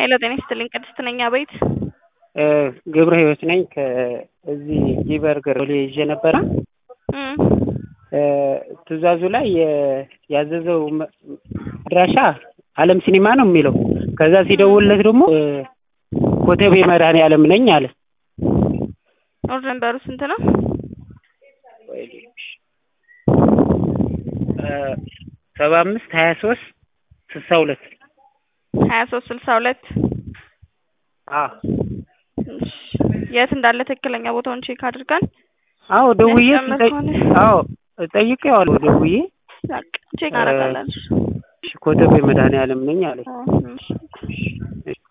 ሄሎ ጤና ይስጥልኝ ቅድስት ነኝ አቤት ገብረ ህይወት ነኝ ከዚህ ጊበርገር ሎሌ ይዤ ነበረ እም ትእዛዙ ላይ ያዘዘው አድራሻ አለም ሲኒማ ነው የሚለው ከዛ ሲደውልለት ደግሞ ኮተቤ መድኃኔዓለም ነኝ አለ ኦርደር ነምበሩ ስንት ነው ሰባ አምስት ሀያ ሶስት ስልሳ ሁለት ሀያ ሶስት ስልሳ ሁለት አዎ የት እንዳለ ትክክለኛ ቦታውን ቼክ አድርገን አዎ ደውዬ የሚያስጨምር ከሆነ አዎ ጠይቄዋለሁ ደውዬ በቃ ቼክ እናደርጋለን ኮተቤ መድኃኔዓለም ነኝ አለኝ እሺ